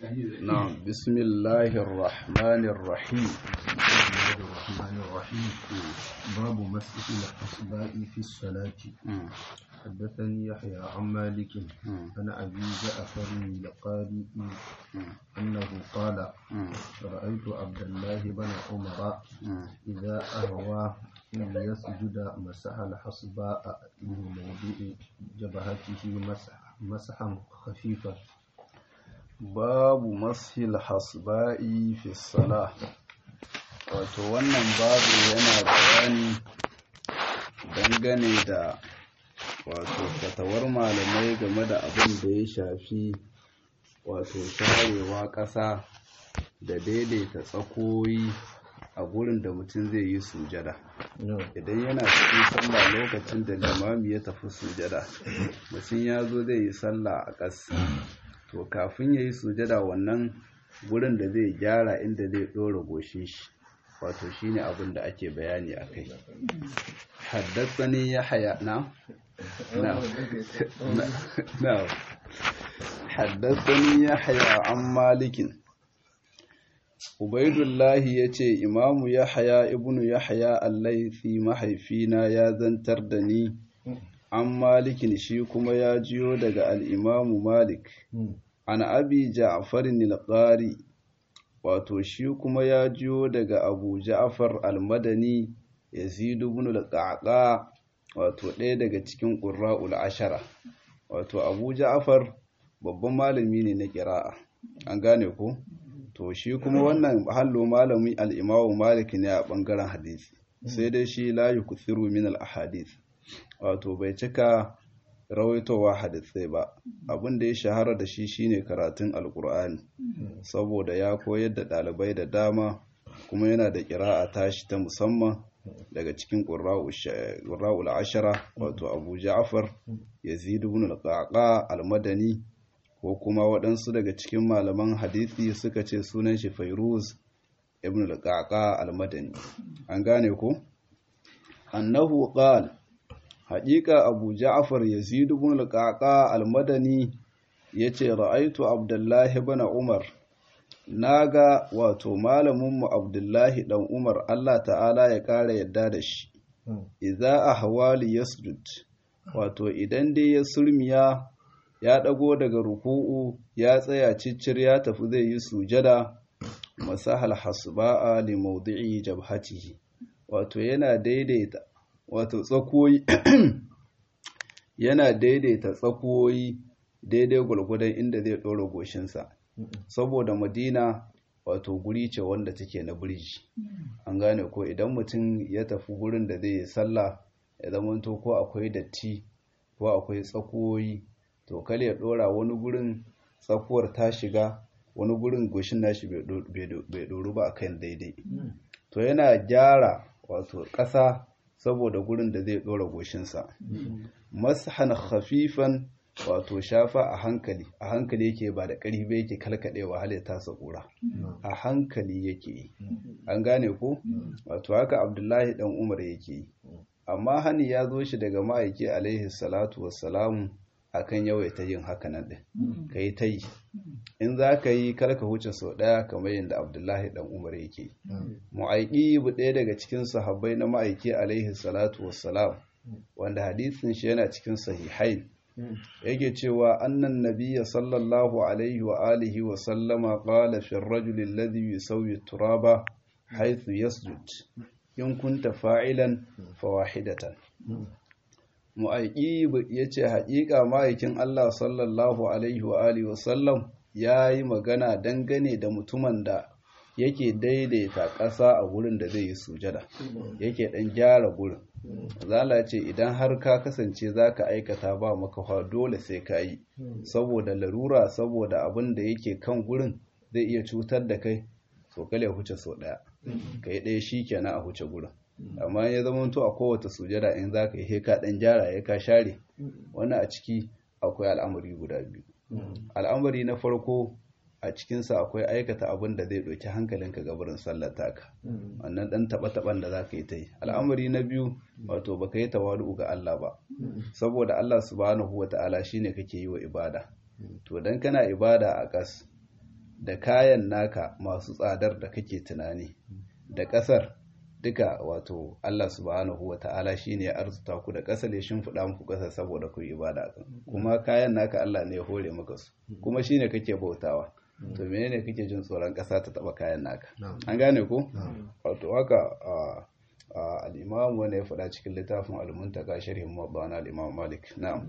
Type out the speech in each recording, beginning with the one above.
نعم بسم الله الرحمن الرحيم بسم الله الرحمن الرحيم باب مسح الأصبع في الصلاة مم. حدثني يحيى عن مالك مم. عن أبي جعفر القاري مم. أنه قال مم. رأيت عبد الله بن عمر مم. إذا أهوى ليسجد مسح الحصباء من موضع جبهته مسح مسحا خفيفا babu mashil hasba'i fi salah wato wannan babu yana bayani dangane da wato fatawar malamai game da abin da ya shafi wato sharewa ƙasa da daidaita tsakoyi a gurin da mutum zai yi sujada idan yana cikin sallah lokacin da limami ya tafi sujada mutum ya zo zai yi sallah a ƙasa to kafin ya yi sujada wannan gurin da zai gyara inda zai ɗora goshin shi wato shine abin da ake bayani a kai haddasani ya haya na? na na haddasani ya haya an malikin ubaidullahi ya ce imamu ya haya ibnu ya haya allaifi mahaifina ya zantar da ni an malikin shi kuma ya jiyo daga al'imamu malik an abi ja'farin al-qari wato shi kuma ya jiyo daga abu ja'far al-madani yazid ibn al-qaqa wato ɗaya daga cikin qurra'ul ashara wato abu ja'far babban malami ne na qira'a an gane ko to shi kuma wannan hallo malami al-imamu malik ne a bangaren hadisi sai dai shi la yukthiru min al-ahadith wato bai cika rawaitowa hadisai ba abin da ya shahara da shi shine karatun alkur'ani saboda ya koyar da ɗalibai da dama kuma yana da ƙira'a tashi ta musamman daga cikin ƙurra'ul ashara wato abu ja'far yazid ibn al-qaqa al-madani ko kuma waɗansu daga cikin malaman hadisi suka ce sunan shi fairuz ibn al-qaqa al-madani an gane ko annahu qala haƙiƙa abu ja'afar yazid ibn al-qaqa al-madani yace ra'aitu abdullahi ibn umar naga wato malamin mu abdullahi dan umar Allah ta'ala ya ƙara yadda da shi idza ahwali yasjud wato idan dai ya surmiya ya dago daga ruku'u ya tsaya ciccir ya tafi zai yi sujada masahal hasba'a li mawdi'i jabhatihi wato yana daidaita wato tsakoyi yana daidaita tsakoyi daidai gwargwadon inda zai ɗora goshinsa saboda madina wato guri ce wanda take na birji an gane ko idan mutum ya tafi gurin da zai yi sallah ya zamanto ko akwai datti ko akwai tsakoyi to kal ya ɗora wani gurin tsakuwar ta shiga wani gurin goshin nashi bai ɗoru ba akan daidai to yana gyara wato ƙasa saboda gurin da zai ɗora goshinsa mashan khafifan wato shafa a hankali a hankali yake ba da ƙarfi ba yake kalkaɗewa hal ya tasa ƙura a hankali yake yi an gane ko wato haka abdullahi dan umar yake yi amma hani ya zo shi daga ma'aiki alaihi salatu wassalamu akan yawaita yin haka nan din ka yi ta yi in za ka yi kar ka huce sau ɗaya kamar yadda abdullahi dan umar yake yi mu'aiki bu ɗaya daga cikin sahabbai na ma'aiki alaihi salatu wassalam wanda hadisin shi yana cikin sahihain yake cewa annan nabiyya sallallahu alaihi wa alihi wa sallama qala fi ar-rajuli alladhi yusawwi turaba haythu yasjud in kunta fa'ilan fawahidatan mu'aiki ya ce haƙiƙa ma'aikin Allah sallallahu alaihi wa alihi wasallam ya yi magana dangane da mutumin da yake daidaita ƙasa a wurin da zai yi sujada yake ɗan gyara gurin zala ce idan har ka kasance za ka aikata ba makafa dole sai ka yi saboda larura saboda abin da yake kan gurin zai iya cutar da kai to kale huce sau ɗaya ka yi ɗaya shi kenan a huce gurin amma ya zama to a kowace sujada in za ka yi ka ɗan gyara ya ka share wannan a ciki akwai al'amari guda biyu al'amari na farko a cikinsa akwai aikata abin da zai ɗauki hankalinka ga barin sallar taka wannan ɗan taɓa-taɓan da za ka yi ta yi al'amari na biyu wato ba ka yi tawadu ga Allah ba saboda Allah subhanahu wa ta'ala shine kake yi wa ibada to dan kana ibada a ƙas da kayan naka masu tsadar da kake tunani da ƙasar duka wato Allah subhanahu wa ta'ala shi ne ya arzuta ku da ƙasar ya shimfiɗa muku ƙasar saboda ku yi ibada kan kuma kayan naka Allah ne ya hore maka su kuma shi ne kake bautawa to menene kake jin tsoron ƙasa ta taɓa kayan naka an gane ko wato haka al-imam wanda ya faɗa cikin littafin al-muntaka sharhin mabana al-imam malik na'am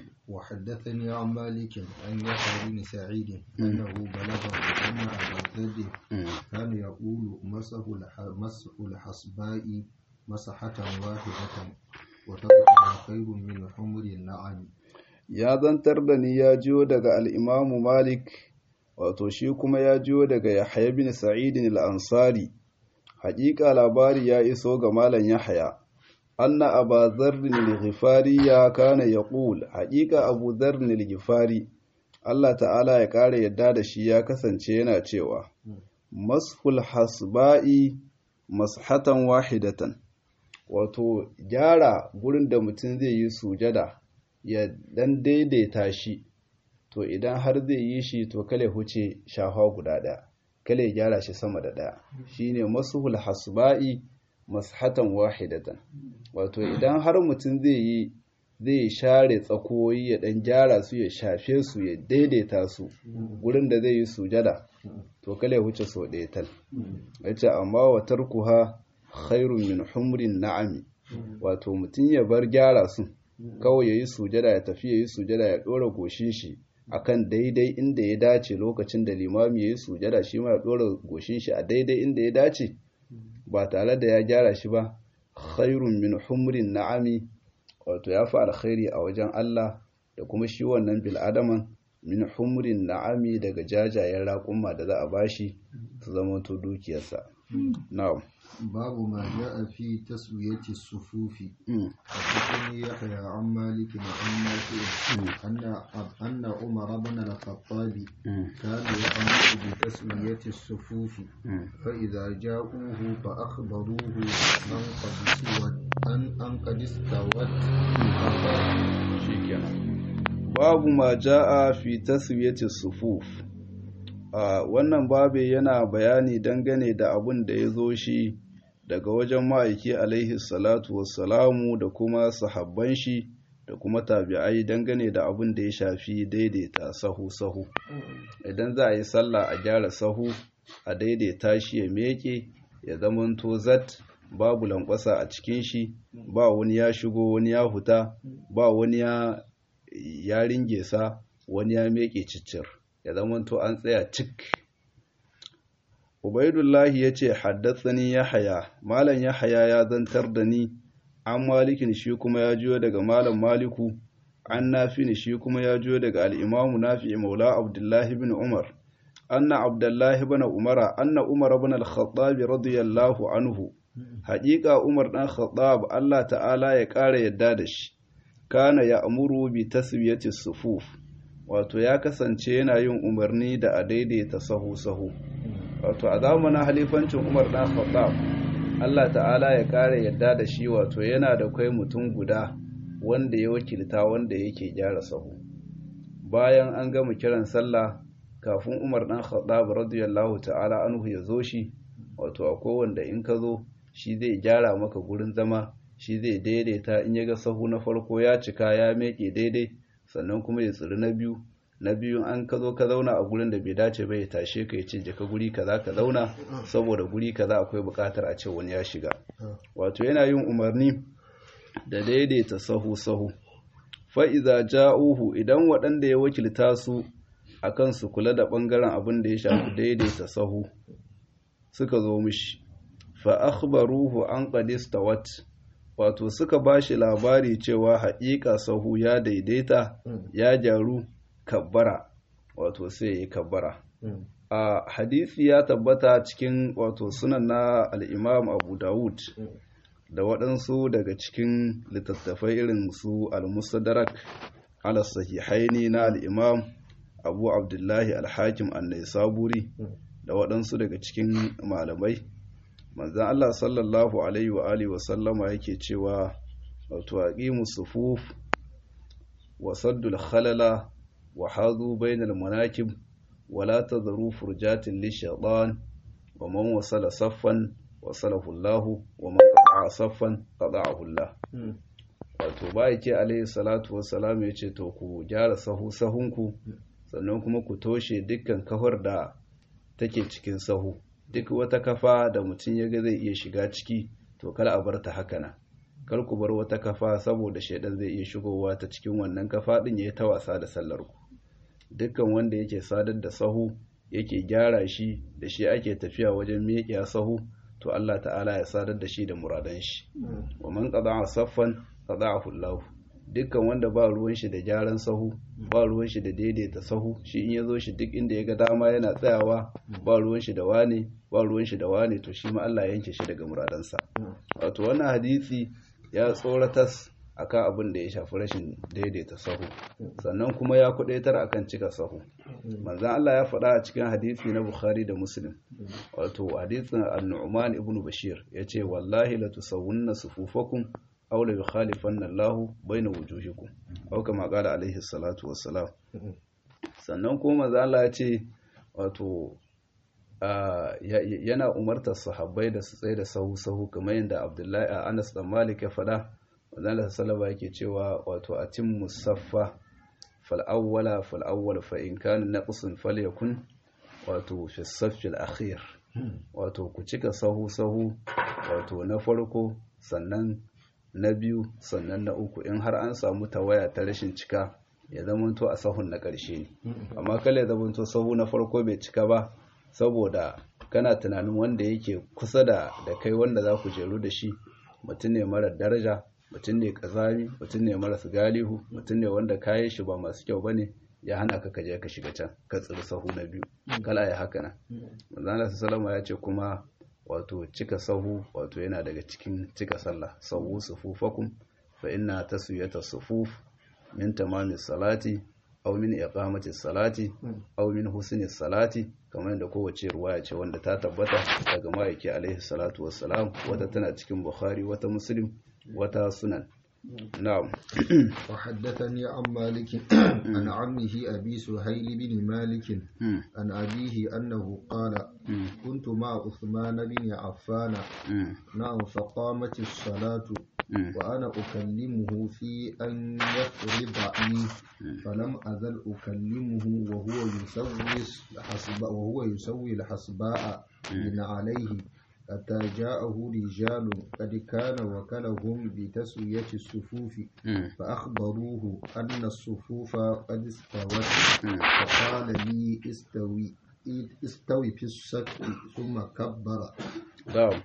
وحدثني عن مالك عن يحيى بن سعيد انه بلغه ان ابا الذر كان يقول مسح مسح الحصباء مسحة واحدة وتركها خير من حمر النعم ya zantar da ni ya jiyo daga al'imamu malik wato shi kuma ya jiyo daga yahya bin sa'idin al'ansari haƙiƙa labari ya iso ga malam yahya anna aba zarrin al-ghifari ya kana yaqul haqiqa abu zarrin al-ghifari Allah ta'ala ya ƙara yadda da shi ya kasance yana cewa masful hasba'i mashatan wahidatan wato gyara gurin da mutum zai yi sujada ya dan daidaita shi to idan har zai yi shi to kale huce shafa guda ɗaya kale gyara shi sama da ɗaya shine mashul hasba'i mashatan wahidatan wato idan har mutum zai yi zai share tsakoyi ya dan gyara su ya shafe su ya daidaita su gurin da zai yi sujada to kale huce so ɗaya tal yace amma wa tarkuha khairun min humrin na'ami wato mutum ya bar gyara su kawai yayi sujada ya tafi yayi sujada ya dora goshin shi akan daidai inda ya dace lokacin da limami yayi sujada shi ma ya dora goshin shi a daidai inda ya dace ba tare da ya gyara shi ba khairun min humrin na'ami wato ya fi alkhairi a wajen Allah da kuma shi wannan bil'adaman min humrin na'ami daga jajayen raƙumma da za a bashi su zama to dukiyarsa na'am babu ma ja'a fi taswiyati sufufi حدثني يحيى عن مالك عن نافع أن أن عمر بن الخطاب كان يأمر بتسوية الصفوف فإذا جاءوه فأخبروه أن قد استوت أن أن قد استوت babu ma ja'a fi taswiyati sufuf wannan babe yana bayani dangane da abun da ya zo shi daga wajen ma'aiki alaihi salatu wassalamu da kuma sahabban shi da kuma tabi'ai dangane da abun da ya shafi daidaita sahu-sahu idan za a yi sallah a gyara sahu a daidaita shi ya meke ya zamanto zat babu lankwasa a cikin shi ba wani ya shigo wani ya huta ba wani ya ya ringe sa wani ya meke ciccir ya zamanto an tsaya cik Ubaidullahi ya ce haddatsani Yahaya, Malam Yahaya ya zantar da ni, an malikin shi kuma ya jiyo daga Malam Maliku, an nafi shi kuma ya jiyo daga al'imamu nafi maula Abdullahi bin Umar, anna Abdullahi bin Umara, anna Umar bin al-Khattab radiyallahu anhu, haƙiƙa Umar ɗan Khattab Allah ta'ala ya ƙara yadda da shi, kana ya amuru bi taswiyati sufuf, wato ya kasance yana yin umarni da a daidaita sahu-sahu. wato a zamanin halifancin umar dan khattab Allah ta'ala ya kare yadda da shi wato yana da kai mutum guda wanda ya wakilta wanda yake gyara sahu bayan an gama kiran sallah kafin umar dan khattab radiyallahu ta'ala anhu ya zo shi wato akwai wanda in ka zo shi zai gyara maka gurin zama shi zai daidaita in ya ga sahu na farko ya cika ya meke daidai sannan kuma ya tsiri na biyu na biyun an ka zo ka zauna a gurin da bai dace ba ya tashe ka ya ce jaka guri kaza ka zauna saboda guri kaza akwai bukatar a ce wani ya shiga wato yana yin umarni da daidaita sahu sahu fa iza ja'uhu idan waɗanda ya wakilta su akan su kula da ɓangaren abin da ya shafi daidaita sahu suka zo mishi fa akhbaruhu an qad istawat wato suka bashi labari cewa haƙiƙa sahu ya daidaita ya gyaru kabbara wato sai ya yi kabbara a hadisi ya tabbata cikin wato sunan na al'imam abu dawud da waɗansu daga cikin littattafai irin su al-musadarak ala sahihaini na al'imam abu abdullahi al-hakim annai saburi da waɗansu daga cikin malamai manzan Allah sallallahu alaihi wa alihi wa sallama yake cewa wato aqimu sufuf wa saddul khalala wa hazu bainal manakib wala tadharu furjatin lishaytan wa man wasala saffan wasalahu Allah wa man qata'a saffan qata'ahu Allah wato ba yake alaihi salatu wassalam ya ce to ku gyara sahu sahunku sannan kuma ku toshe dukkan kafar da take cikin sahu duk wata kafa da mutum ya ga zai iya shiga ciki to kar a bar ta haka nan kar ku bar wata kafa saboda shaidan zai iya shigowa ta cikin wannan kafa din ya ta wasa da sallar ku dukkan wanda yake sadar da sahu yake gyara shi da shi ake tafiya wajen meƙiya sahu to Allah ta'ala ya sadar da shi da muradan shi wa man qada'a saffan qada'ahu Allah dukkan wanda ba ruwan shi da gyaran sahu ba ruwan shi da daidaita sahu shi in yazo shi duk inda ya ga dama yana tsayawa ba ruwan shi da wane ba ruwan shi da wane to shi ma Allah ya yanke shi daga muradansa wato wannan hadisi ya tsoratas akan abin da ya shafi rashin daidaita sahu sannan kuma ya kudaitar akan cika sahu manzon Allah ya faɗa a cikin hadisi na Bukhari da Muslim wato hadisin An-Nu'man ibn Bashir yace wallahi la tusawwunna sufufakum aw la yukhalifanna Allahu baina wujuhikum aw kama qala alaihi salatu wassalam sannan kuma manzon Allah ya ce wato yana umartar sahabbai da su tsaye da sahu sahu kamar yadda Abdullahi Anas dan Malik ya faɗa wadanda salama yake cewa wato a cin musaffa fal'awwala fal'awwal fa'in kanin na ƙusun falyakun wato fi saffil akhir wato ku cika sahu-sahu wato na farko sannan na biyu sannan na uku in har an samu tawaya ta rashin cika ya zamanto a sahun na ƙarshe ne amma kala ya zamanto sahu na farko bai cika ba saboda kana tunanin wanda yake kusa da kai wanda za ku jeru da shi mutum ne mara daraja mutum ne kazami mutum ne marasa galihu mutum ne wanda kayan shi ba masu kyau bane ya hana ka kaje ka shiga can ka tsiri sahu na biyu kala ya haka nan manzana salama ya ce kuma wato cika sahu wato yana daga cikin cika sallah sahu sufufakum fa inna taswiyata sufuf min tamamis salati aw min iqamati salati aw min husni salati kamar yadda kowace ruwaya ce wanda ta tabbata daga ma'aiki alaihi salatu wassalam wata tana cikin bukhari wata muslim wata sunan na'am وحدثني عن مالك عن عمه أبي سهيل بن مالك عن أبيه أنه قال كنت مع عثمان بن عفان نعم فقامت الصلاة وأنا أكلمه في أن يفرض لي فلم أزل أكلمه وهو يسوي الحسباء وهو يسوي الحسباء من عليه حتى جاءه رجال قد كان وكلهم بتسوية الصفوف فأخبروه أن الصفوف قد استوت فقال لي استوي استوي في الصف ثم كبر نعم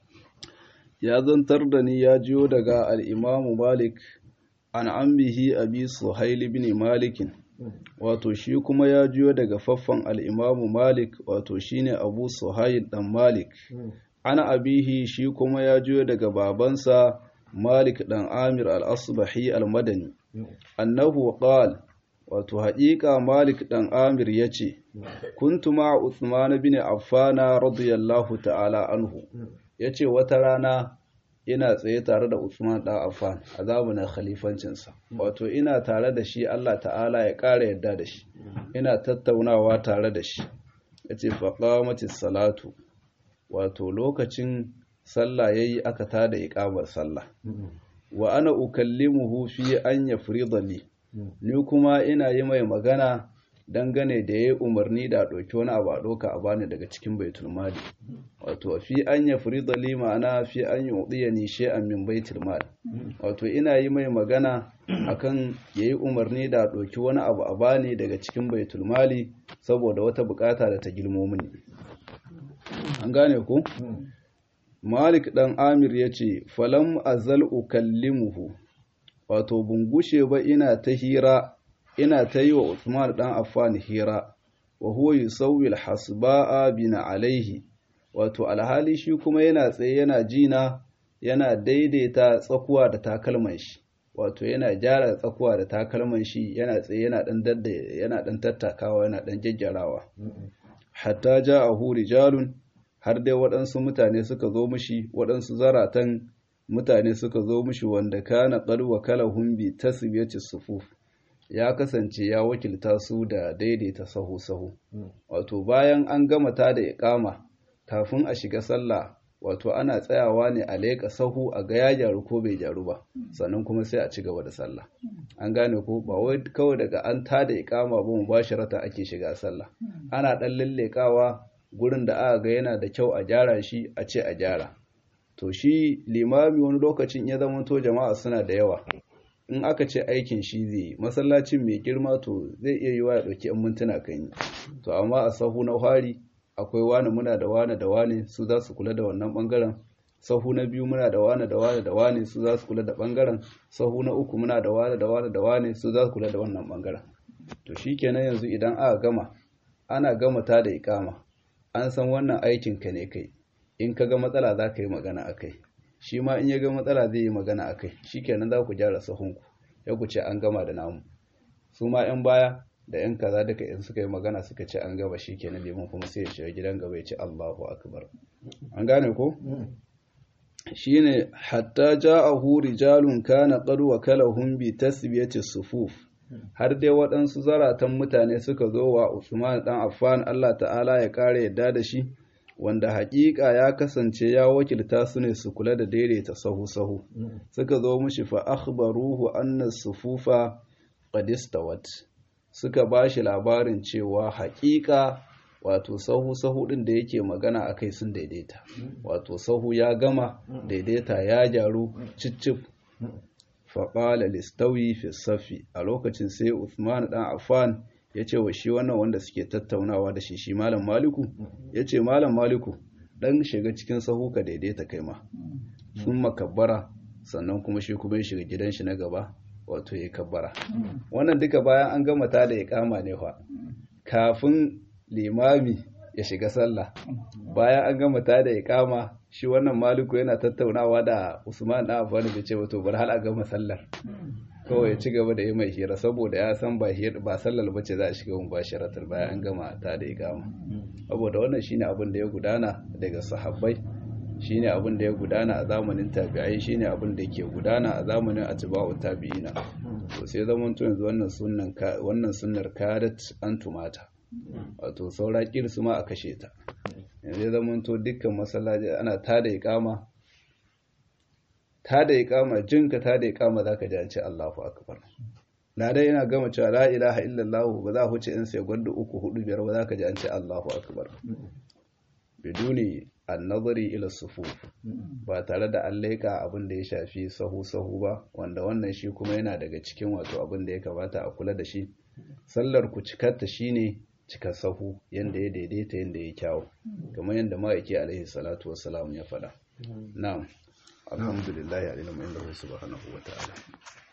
ya zantar da ni ya jiyo daga al'imamu malik an ambihi abi suhaili bin malikin wato shi kuma ya jiyo daga faffan al'imamu malik wato shine abu suhail dan malik ana abihi shi kuma ya jiyo daga babansa malik dan amir al-asbahi al-madani annahu qal wato haƙiƙa malik dan amir ya ce kuntu ma uthman bin affana radiyallahu ta'ala anhu ya ce wata rana ina tsaye tare da Usman ɗan Affan a zamanin khalifancinsa wato ina tare da shi Allah ta'ala ya ƙara yadda da shi ina tattaunawa tare da shi ya ce faƙamatis salatu wato lokacin sallah ya yi aka tada iƙamar sallah wa ana ukallimuhu fi an ya li ni kuma ina yi mai magana dangane da ya yi umarni da ɗauki wani abu a ɗauka a bani daga cikin baitul mali wato fi an ya furida li ma'ana fi an yi uɗiya ni shay'an min baitul mali wato ina yi mai magana akan ya yi umarni da ɗauki wani abu a bani daga cikin baitul mali saboda wata bukata da ta girmo mini an gane ku malik dan amir ya ce falam azal ukallimuhu wato bungushe ba ina ta hira ina ta yi wa Usman ɗan Affan hira, wa huwa yusawwi al-hasba'a bina alaihi, wato alhali shi kuma yana tsaye yana jina yana daidaita tsakuwa da takalman shi, wato yana gyara tsakuwa da takalman shi yana tsaye yana ɗan dadda yana ɗan tattakawa yana ɗan jajjarawa. Hatta ja a huri jalun har dai waɗansu mutane suka zo mishi waɗansu zaratan mutane suka zo mishi wanda kana qad wakalahum bi tasbiyati sufuf ya kasance ya wakilta su da daidaita sahu-sahu wato bayan an gama ta da iqama kafin a shiga sallah wato ana tsayawa ne a leƙa sahu a ga ya gyaru ko bai gyaru ba sannan kuma sai a ci gaba da sallah an gane ko ba wai kawai daga an ta da iqama ba mu basharata ake shiga sallah ana dan lallekawa gurin da aka ga yana da kyau a gyara shi a ce a gyara to shi limami wani lokacin ya zama to jama'a suna da yawa in aka ce aikin shi zai masallacin mai girma to zai iya yiwa ya ɗauki 'yan mintuna kan yi to amma a sahu na fari akwai wani muna da wani da wani su za su kula da wannan bangaren sahu na biyu muna da wani da wani da wani su za su kula da bangaren sahu na uku muna da wani da wani da wani su za su kula da wannan bangaren to shikenan yanzu idan aka gama ana gama ta da ikama an san wannan aikin ka ne kai in ka ga matsala za ka yi magana a kai shi ma in ya ga matsala zai yi magana a kai shi kenan za ku gyara sahunku ya ku ce an gama da namu su ma 'yan baya da 'yan kaza duka in suka yi magana suka ce an gaba shi kenan liman kuma sai ya shiga gidan gaba ya ce allahu akbar an gane ko shi ne hatta ja'ahu rijalun kana qad wakalahum bi tasbiyati sufuf har dai waɗansu zaratan mutane suka zo wa Usman dan Affan Allah ta'ala ya kare yadda da shi wanda haƙiƙa ya kasance ya wakilta su ne su kula da daidaita sahu-sahu suka zo mushi fa akhbaruhu anna sufufa qad istawat suka bashi labarin cewa haƙiƙa wato sahu-sahu din da yake magana akai sun daidaita wato sahu ya gama daidaita ya gyaru ciccif fa qala listawi fi safi a lokacin sai Uthman dan Affan ya ce wa shi wannan wanda suke tattaunawa da shi shi malam maliku ya ce malam maliku ɗan shiga cikin sahu ka daidaita kai ma sun makabbara sannan kuma shi kuma ya shiga gidan shi na gaba wato ya kabbara wannan duka bayan an gama ta da ya kama ne fa kafin limami ya shiga sallah bayan an gama ta da ya kama shi wannan maliku yana tattaunawa da usman da afani da ce wato bar hal a gama sallar kawai ya ci gaba da yi mai hira saboda ya san ba ba sallar bace za a shiga mun basharatar bayan an gama ta da ikama saboda wannan shine abin da ya gudana daga sahabbai shine abin da ya gudana a zamanin tabi'ai shine abin da ke gudana a zamanin atba'u tabi'ina to sai zaman to yanzu wannan sunnan wannan sunnar kadat an tumata wato saura kirsu ma a kashe ta yanzu zaman to dukkan masallaci ana ta da ikama ta da iqama jinka ta da iqama zaka ji an ce Allahu akbar na dai ina gama cewa la ilaha illallah ba za huce in sai gwanda uku hudu biyar ba zaka ji an ce Allahu akbar biduni an-nazari ila sufuf ba tare da an leka abin da ya shafi sahu sahu ba wanda wannan shi kuma yana daga cikin wato abin da ya kamata a kula da shi sallar ku cikarta shine cika sahu yanda ya daidaita yanda ya kyawu kamar yanda ma'aiki alaihi salatu wassalam ya faɗa na'am alhamdulillah ya ilmu inda subhanahu wa ta'ala